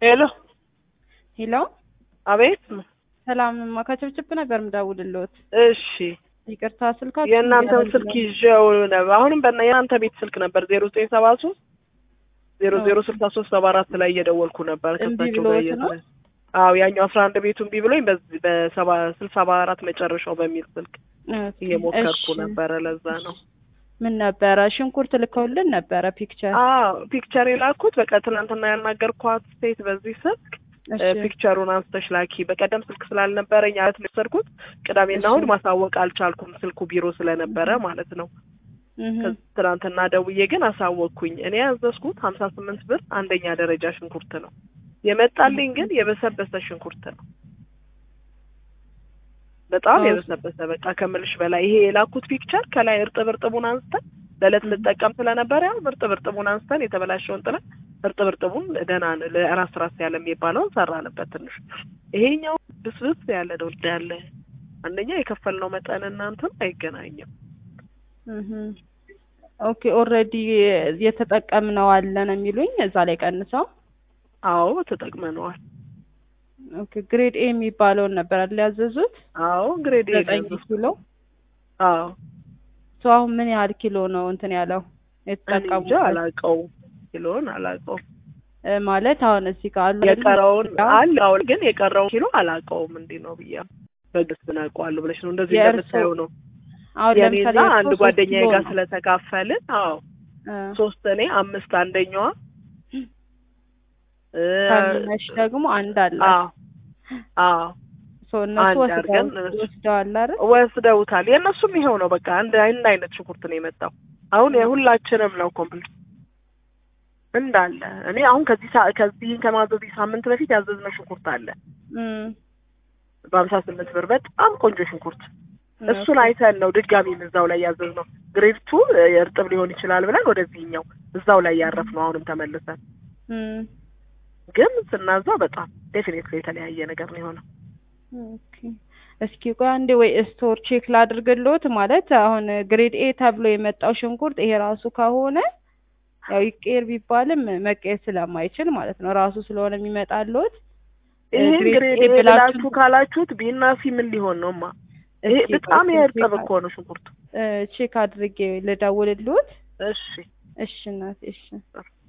ሄሎ ሄሎ አቤት ሰላምማ ከችብችብ ነበር ምደውልልዎት። እሺ ይቅርታ ስልካችሁ የእናንተን ስልክ ይዤው ነበር። አሁንም በእና የእናንተ ቤት ስልክ ነበር ዜሮ ዘጠኝ ሰባ ሶስት ዜሮ ዜሮ ስልሳ ሶስት ሰባ አራት ላይ እየደወልኩ ነበር እምቢ ከሳቸው ብሎት ጋር ነው? እየተለ አዎ ያኛው አስራ አንድ ቤቱ እምቢ ብሎኝ በዚህ በሰባ ስልሳ ሰባ አራት መጨረሻው በሚል ስልክ ኦኬ፣ እየሞከርኩ እሺ። ነበረ። ለዛ ነው ምን ነበረ ሽንኩርት ልከውልን ነበረ ፒክቸር። አዎ ፒክቸር የላኩት በቃ ትናንትና ያናገርኳት ሴት በዚህ ስልክ እሺ ፒክቸሩን አንስተሽ ላኪ። በቀደም ስልክ ስላልነበረኝ አለት ነው የወሰድኩት። ቅዳሜና እሺ። እሑድ ማሳወቅ አልቻልኩም ስልኩ ቢሮ ስለነበረ ማለት ነው። እህ፣ ከዚ ትናንትና ደውዬ ግን አሳወቅኩኝ። እኔ ያዘዝኩት ሀምሳ ስምንት ብር አንደኛ ደረጃ ሽንኩርት ነው የመጣልኝ፣ ግን የበሰበሰ ሽንኩርት ነው። በጣም አዎ። የበሰበሰ በቃ ከምልሽ በላይ ይሄ የላኩት ፒክቸር ከላይ እርጥብ እርጥቡን አንስተን ለዕለት ልጠቀም ስለነበረ ያው እርጥብ እርጥቡን አንስተን የተበላሸውን ጥለን እርጥብ እርጥቡን ደህና ነው ለራስ ራስ ያለ የሚባለውን ሰራንበት ትንሽ። ይሄኛው ብስብስ ያለ ነው ያለ አንደኛ የከፈልነው መጠን እናንተም አይገናኝም። እህ። ኦኬ ኦልሬዲ የተጠቀምነው አለን የሚሉኝ እዛ ላይ ቀንሰው። አዎ ተጠቅመነዋል። ኦኬ ግሬድ ኤ የሚባለውን ነበር አይደል ያዘዙት? አዎ ግሬድ ኤ ዘጠኝ ነው። ኪሎ አዎ ሰው አሁን ምን ያህል ኪሎ ነው እንትን ያለው እኔ እንጃ የተጠቀሙት? አላውቀውም፣ ኪሎን አላውቀውም። እ ማለት አሁን እዚህ ጋር አሉ አይደል? የቀረውን ያው አለ አሁን ግን የቀረውን ኪሎ አላውቀውም። እንዲህ ነው ብያ በግስ ብናውቀዋለሁ ብለሽ ነው እንደዚህ የእርሶ- እንደምታየው ነው። አሁን ለምሳሌ የኔና እርሶ አንድ ሶስት ጓደኛዬ ኪሎ ጋር ነው። ስለተካፈልን አዎ እ፣ ሶስት እኔ አምስት አንደኛዋ እ፣ ታናሽ ደግሞ አንድ አለ። አዎ አዎ ሰው እነሱ አንድ ወስደው አድርገን እነሱ- ወስደዋል አይደል? ወስደውታል። የእነሱም ይኸው ነው በቃ አንድ አንድ አይነት ሽንኩርት ነው የመጣው። አሁን የሁላችንም ነው ኮምፕሊት እንዳለ። እኔ አሁን ከዚህ ሳ- ከዚህ ከማዘዝ ሳምንት በፊት ያዘዝነው ሽንኩርት አለ እም፣ በሀምሳ ስምንት ብር በጣም ቆንጆ ሽንኩርት እሱን አይተን ነው ድጋሚ እዛው ላይ ያዘዝነው። ግሬድ ቱ እርጥብ ሊሆን ይችላል ብለን ወደዚህኛው እዛው ላይ ያረፍነው አሁንም ተመልሰን እም፣ ግን ስናዛው በጣም ዴፊኔትሊ የተለያየ ነገር ነው የሆነው። ኦኬ። እስኪ ቆይ አንዴ ወይ ስቶር ቼክ ላድርግልዎት። ማለት አሁን ግሬድ ኤ ተብሎ የመጣው ሽንኩርት ይሄ ራሱ ከሆነ ያው ይቀየር ቢባልም መቀየር ስለማይችል ማለት ነው ራሱ ስለሆነ የሚመጣልዎት ይሄን ግሬድ ግሬድ ኤ ኤ ብላችሁ- ብላችሁ ካላችሁት ቢና ሲ ምን ሊሆን ነው ማ ይሄ እስኪ በጣም ቆይ የእርጥብ ቼክ እኮ ነው ሽንኩርቱ። እ፣ ቼክ አድርጌ ልደውልልዎት። እሺ እሺ እናቴ እሺ